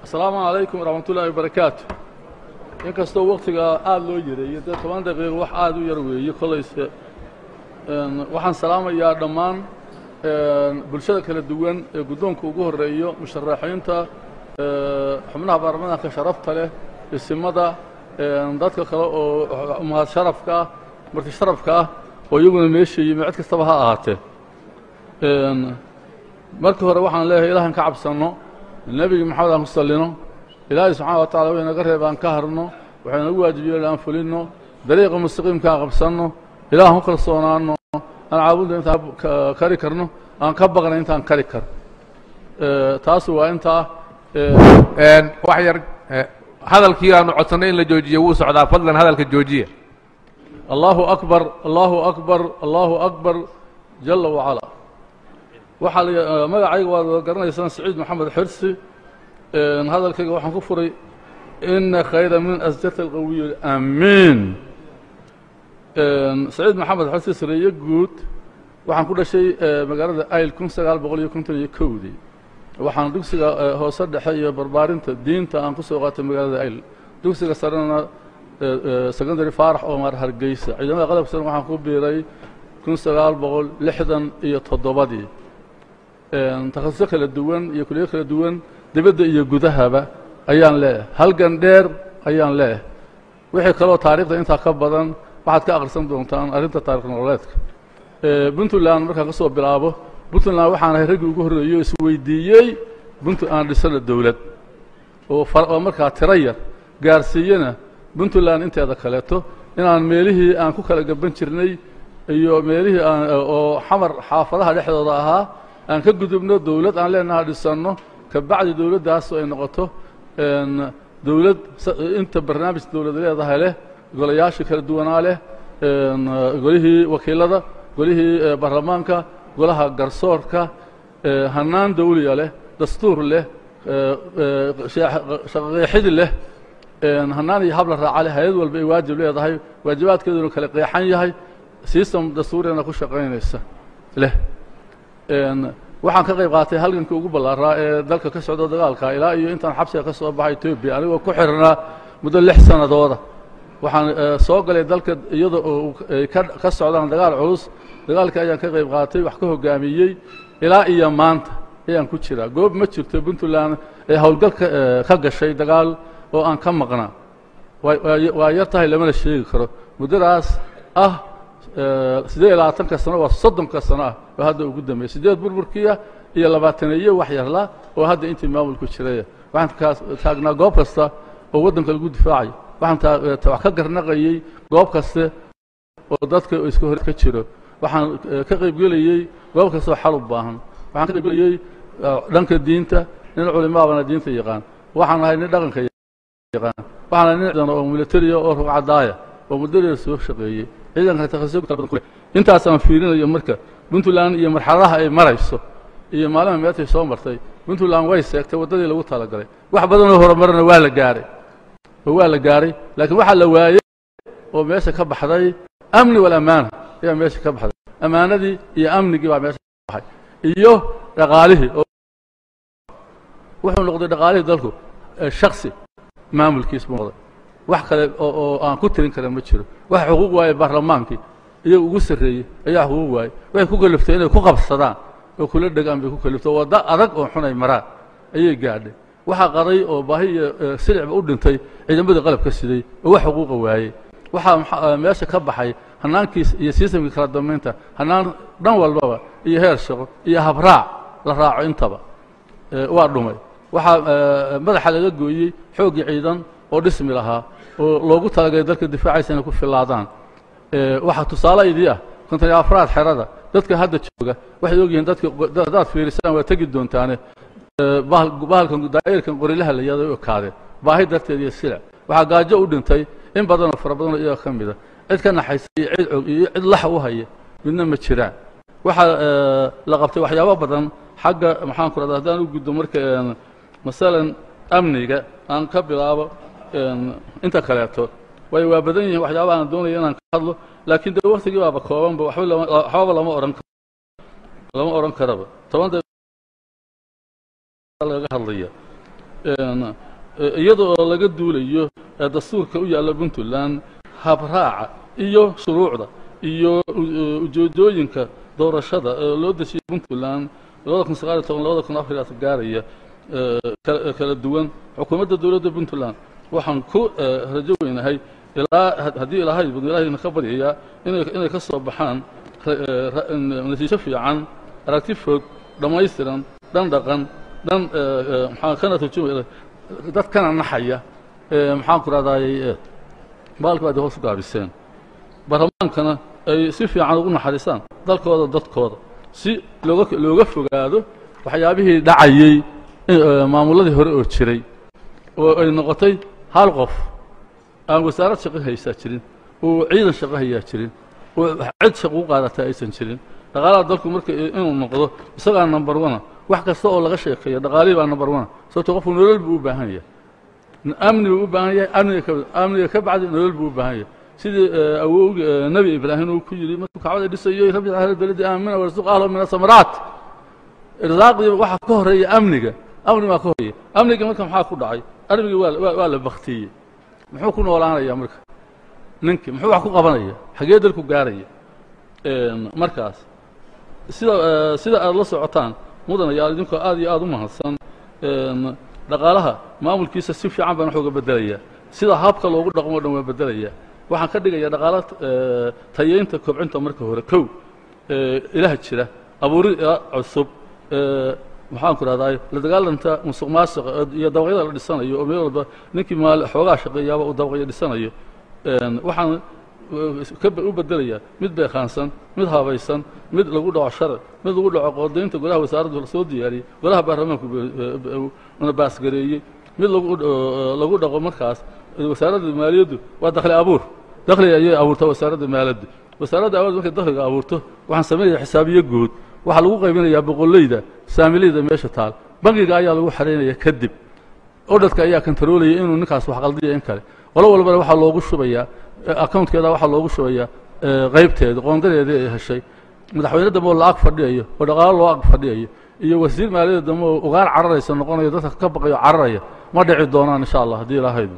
asalaamu calaykum waraxmat ullaahi wabarakaatu inkastoo waktiga aada loo yareeyey dee toban daqiiqo wax aada u yar weeye kollayse waxaan salaamayaa dhammaan bulshada kala duwan ee guddoonka ugu horreeyo musharaxiinta xubnaha baarlamaanka sharafta leh isimada dadka kale oo mahad sharafka ah marti sharafka ah oo iyaguna meesha yimi cid kastaba ha ahaatee markii hore waxaan leeyahay ilahan ka cabsanno nebigi maxamed aan ku sallino ilaahay subxaana wa tacala waynaga reeb aan ka harno waxay nagu waajibiyeen aan fulinno dariiqa mustaqiimka aan qabsanno ilaahan ku kalsoonaanno aan caabudda intaan kari karno aan ka baqnay intaan kari kar taas waa intaa wax yar hadalkii aanu codsannay in la joojiyo wuu socdaa fadlan hadalka joojiya allahu akbar allahu akbar allahu akbar jala wacalaa waxaa la magacayga waad garanaysaan saciid maxamed xirsi hadalkayga waxaan ku furay ina khayra min asjata alqawiy amiin saciid maxamed xirsi sareeye guud waxaan ku dhashay magaalada ayl kun sagaal boqol iyo konton iyo kowdii waxaan dugsiga hoose dhexe iyo barbaarinta diinta aan ku soo qaatay magaalada ayl dugsiga sarena secondary faarax omar hargeysa ciidamada qalabka sare waxaan ku biiray kun sagaal boqol lixdan iyo toddobadii takhasuso kala duwan iyo kuliyo kala duwan dibadda iyo gudahaba ayaan leeyahay halgan dheer ayaan leeyahay wixii kaloo taarikhda intaa ka badan waxaad ka akhrisan doontaan arrinta taarikh nololeedka puntland markaan ka soo bilaabo puntland waxaan ahay raggii ugu horreeyey oo isweydiiyey puntland aan dhisana dowlad oo markaa tiro yar gaarsiiyena puntland inteeda kaleeto inaan meelihii aan ku kala gaban jirnay iyo meelihii aan oo xamar xaafadaha dhexdooda ahaa aan ka gudubno dowlad aan leenaha dhisanno kabacdi dowladdaas ay noqoto dowlad inta barnaamij dowlad leedahay leh golayaashii kala duwanaa leh golihii wakiilada golihii baarlamaanka golaha garsoorka hanaan dawliya leh dastuur leh shaqaqeexidi leh hanaan iyo habla raaca leh hay-ad walba ay waajib leedahay waajibaadkeeduna kala qeexan yahay system dastuuriyana ku shaqaynaysa leh waxaan ka qayb qaatay halgankii ugu ballaaraa ee dalka ka socdo dagaalka ilaa iyo intaan xabsiga ka soo baxay etoobiya anigoo ku xirnaa muddo lix sannadooda waxaan soo galay dalka iyada oo ay ka socdaan dagaal culus dagaalkii ayaan ka qayb qaatay wax ka hoggaamiyey ilaa iyo maanta ayaan ku jiraa goob ma jirto puntland ee howlgal ka gashay dagaal oo aan ka maqnaa waa yar tahay lamana sheegi karo muddadaas ah siddeed iyo labaatanka sano waa soddonka sano ah oo hadda ugu dambeeyey siddeed burburkiya iyo labaataneeye wax yarla oo hadda intii maamulku jiraya waxaan taagnaa goob kasta oo waddanka lagu difaacay waxaan wax ka garnaqayey goob kaste oo dadka iska hor ka jiro waxaan ka qaybgelayey goob kastoo xal u baahan waxaan ka qaybgelayey dhanka diinta nin culimaabana diinta yaqaan waxaan ahay nin dhaqanka yaqaan waxaan ahay nin ciidan oo militariya oo rugcadaaya oo muddadeeda soo shaqeeyey ciidanka takhasuso kala badan ku leh intaasaan fiirinayo marka puntland iyo marxaladaha ay marayso iyo maalima meetay soo martay puntland way seegtay waddadii lagu talagalay wax badanoo horumarana waa la gaaray oo waa la gaaray laakiin waxaa la waayey oo meesha ka baxday amni walamaana ayaa meesha ka baxday ammaanadii iyo amnigii baa meesha ka baxay iyo dhaqaalihii oo wuxuu noqday dhaqaalihii dalku shaksi maamulkiis buu noqday wax kale oo aan ku tirin kara ma jiro waxa xuquuq waaye baarlamaankii iyaga ugu sarreeyey ayaa xuquuq waaye waxay ku kaliftay inay ku qabsadaan oo kula dhegaan bay ku kalifto waddo adag oo xun ay maraan ayay gaadhay waxaa qaday oo baahi iyo silicba u dhintay ciidamadii qalabka siday oo wax xuquuqa waayey waxaa meesha ka baxay hanaankiis iyo sistamkii kala dambaynta hanaan dhan walbaba iyo heer shaqo iyo habraac la raaco intaba waa dhumay waxaa madaxa laga gooyey xooggii ciidan oo dhismi lahaa oo loogu talagalay dalka difaacaysa inay ku filaadaan waxaa tusaale idii ah konton iyo afraad xerada dadka hadda jooga waxay ogyihiin dadka haddaad fiirisaan waa tegi doontaane bahalkan daa'irkan qorilaha la yada u ekaadeen baahi darteed iyo silic waxaa gaajo u dhintay in badanoo fara badanoo iyaga ka mida cid ka naxaysa iyo cid og iyo cid lax u haya midna ma jiraan waxaa la qabtay waxyaabo badan xagga maxaan ku rahda haddaan u guddo marka masalan amniga aan ka bilaabo inta kaleeto way waa badan yihiin waxyaaba aan doonaya inaan ka hadlo laakiin de waktigii baaba koobanba waxba lama waxbaba lama odhan karo lama odhan karaba toban laga hadlaya iyadoo laga duulayo dastuurka u yaalla puntland habraaca iyo shuruucda iyo ujeedooyinka doorashada ee loo dejiyay puntland labada kun sagaal iyo toban labada kun afar iyo gaaraya kala duwan xukuumadda dowladda puntland waxaan ku rajo weynahay ilaa haddii ilaahay badu ilaahayna ka baryayaa inay ka soo baxaan natiijo fiican aragti fog dhammaystiran dhan dhaqan dhan maxaa kana turjumaya dad kana naxaya maxaan ku rahdaayey baalka baad hoos u gaabiseen baarlamaankana ay si fiican ugu naxariisaan dalkooda dadkooda si looga looga fogaado waxyaabihii dhacayey maamuladii hore oo jiray oo ay noqotay hal qof aan wasaarad shaqo haysaa jirin oo ciidan shaqo hayaa jirin oo cid shaqo u qaadataa aysan jirin dhaqaalaha dalku marka inuu noqdo isagaa number one wax kasta oo laga sheekeeya dhaqaalihii baa number one sababto qofku nolol buu u baahan yahay amni buu u baahan yahay amniga ka amniga ka bacdi nolol buu u baahan yahay sidii awowgi nebi ibraahim uu ku yidhi markuu kacbada dhisayo rabbi ahla beledi aamina warzuq ahlo min asamaraat irsaaqdii waxaa ka horeeya amniga amni baa ka horeeya amniga marka maxaa ku dhacay armigii waa waa la baktiyey muxuu ku noolaanaya marka ninkii muxuu wax ku qabanaya xagee dalku gaaraya markaas sida sida aad la socotaan mudan ayaa idinkoo aad iyo aad u mahadsan dhaqaalaha maamulkiisa si fiican baan wax uga bedelayaa sida habka loogu dhaqmo o dhan waa bedelayaa waxaan ka dhigayaa dhaqaalo tayeynta kobcinta marka hore kow ilaha jira abuuri cusub maxaan ku rahdaay la dagaalanta musuq maasuqa iyo dabaqyada la dhisanayo oo meel walba ninkii maal xoogaa shaqeeyaaba uu dabaqyo dhisanayo waxaan u bedelayaa mid beekaansan mid habaysan mid lagu dhaco sharci mid lagu dhaco qoodaynta golaha wasaaraddu la soo diyaariyey golaha baarlamaanku na baasgareeyey mid lagu dhaqo markaas wasaaradda maaliyaddu waa dakhli abuur dakhli ayay abuurtaa wasaaradda maaliyaddu wasaaradda awood markay dakhliga abuurto waxaan samaynayaa xisaabiyo guud waxaa lagu qaybinayaa boqolleyda saamileyda meesha taal bangiga ayaa lagu xaraynaya kadib odhadka ayaa kontaroolaya inuu ninkaas wax qaldiya in kale qolo walbana waxaa loogu shubayaa accountkeeda waxaa loogu shubayaa qaybteeda qoondadeedii ay heshay madaxweyne dambe oo la-ag fadhiyayo oo dhaqaalo loo ag fadhiyayo iyo wasiir maaliyadda dambe oo ugaar cararaysa noqonayo dadka ka baqayo cararaya ma dhici doonaan insha allah haddii ilaahaydu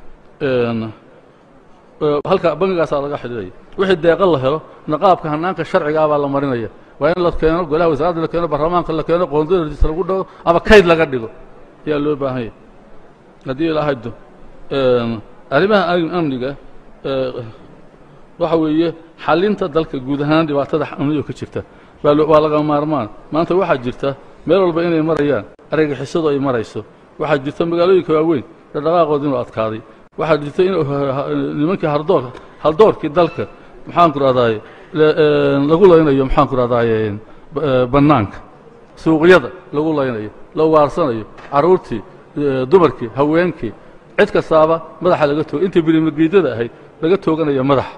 halka bangigaasaa laga xidhiiraya wixii deeqa la helo naqaabka hanaanka sharcigaa baa la marinaya waa in la keeno golaha wasaaradda la keeno baarlamaanka la keeno qoondadadiisa lagu dhago ama kayd laga dhigo ayaa loo baahan yahy haddii ilaahaydu arrimaha amniga waxa weeye xalinta dalka guud ahaan dhibaatada amniga ka jirta waa laga maarmaan maanta waxaa jirta meel walba inay marayaan argagixisadu ay marayso waxaa jirta magaalooyinka waaweyn dhaqdhaqaaqooda inuu adkaaday waxaa jirta in nimankii hardoor haldoorkii dalka maxaan ku rahdaay lagu laynayo maxaan ku rahdaay bannaanka suuqyada lagu laynayo la waarsanayo carruurtii dumarkii haweenkii cid kastaaba madaxa laga tooga intii birimageedada ahayd laga tooganayo madaxa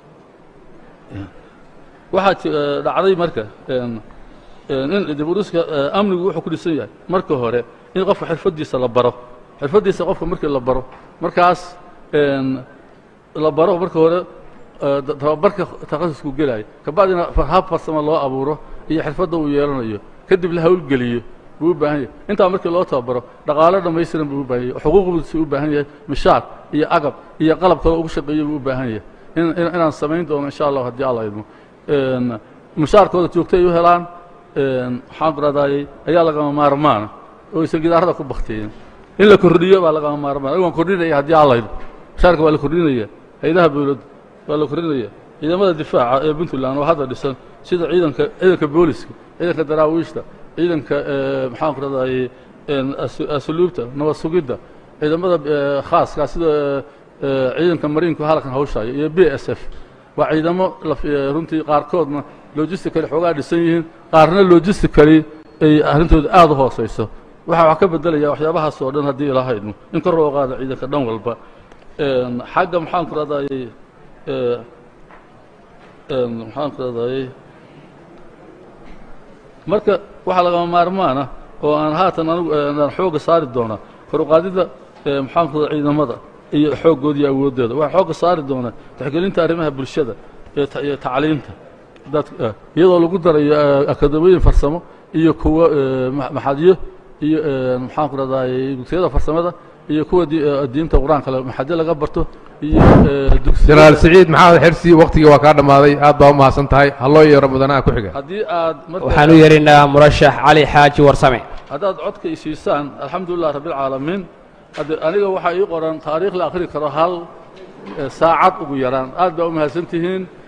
waxaa dhacday marka in diburuska amnigu wuxuu ku dhisan yahay marka hore in qofka xirfaddiisa la baro xirfaddiisa qofka markii la baro markaas la baro marka hore tababarka takhasusku gelaayo kabacdina hab farsamo loo abuuro iyo xirfadda uu yeelanayo kadib la hawlgeliyo buu u baahan yahay intaa markii loo tababaro dhaqaalo dhammaystiran buu u baahan yahay xuquuqdiisu u baahan yahay mishaar iyo agab iyo qalab kale ugu shaqeeyo buu u baahan yahay inaan samayn doono insha allah haddii alla idmo mishaarkooda joogto ay u helaan waxaan ku rahdaayey ayaa lagama maarmaana oo aysan gidaarada ku baktiyin in la kordhiyo baa lagama maarmaan waan kordhinaya haddii alla idmo mishaarka waa la kordhinaya hay-adaha dowladda waa la kordhinaya ciidamada difaaca ee puntland oo hadda dhisan sida ciidanka ciidanka booliska ciidanka daraawiishta ciidanka maxaan ku rahdaayey asluubta nabad sugidda ciidamada khaaska sida ciidanka mariinku halkan hawshaayo iyo b s f waa ciidamo runtii qaarkoodna logistically xoogaa dhisan yihiin qaarna logistically ay arrintooda aada u hoosayso waxaa wax ka bedelaya waxyaabahaas oo dhan haddii ilaaha idmo in kor loo qaado ciidanka dhan walba xagga maxaan ku rahdaayey maxaan ku rahdaayey marka waxaa lagama maarmaana oo aan haatan anigu aan xoogga saari doonaa kor u qaadidda maxaan ku rahda ciidamada iyo xooggood iyo awooddeeda waxaa xoogga saari doonaa taxgelinta arrimaha bulshada iyo tacliinta dad iyadoo lagu darayo akademiyin farsamo iyo kuwo maxadiyo iyo maxaan ku rahdaay dugsiyada farsamada iyo kuwa diinta qur-aanka maxade laga barto iyo jenaraal siciid maxamed xirsi waktigii waa kaa dhammaaday aad baa u mahadsan tahay halloo yeero mudanaha ku xiga haddii aad waxaan u yeerinaa murashax cali xaaji warsame haddaad codka i siisaan alxamdulilah rabbialcaalamiin hadde aniga waxaa ii qoran taariikh la akhri karo hal saacad ugu yaraan aad baa u mahadsan tihiin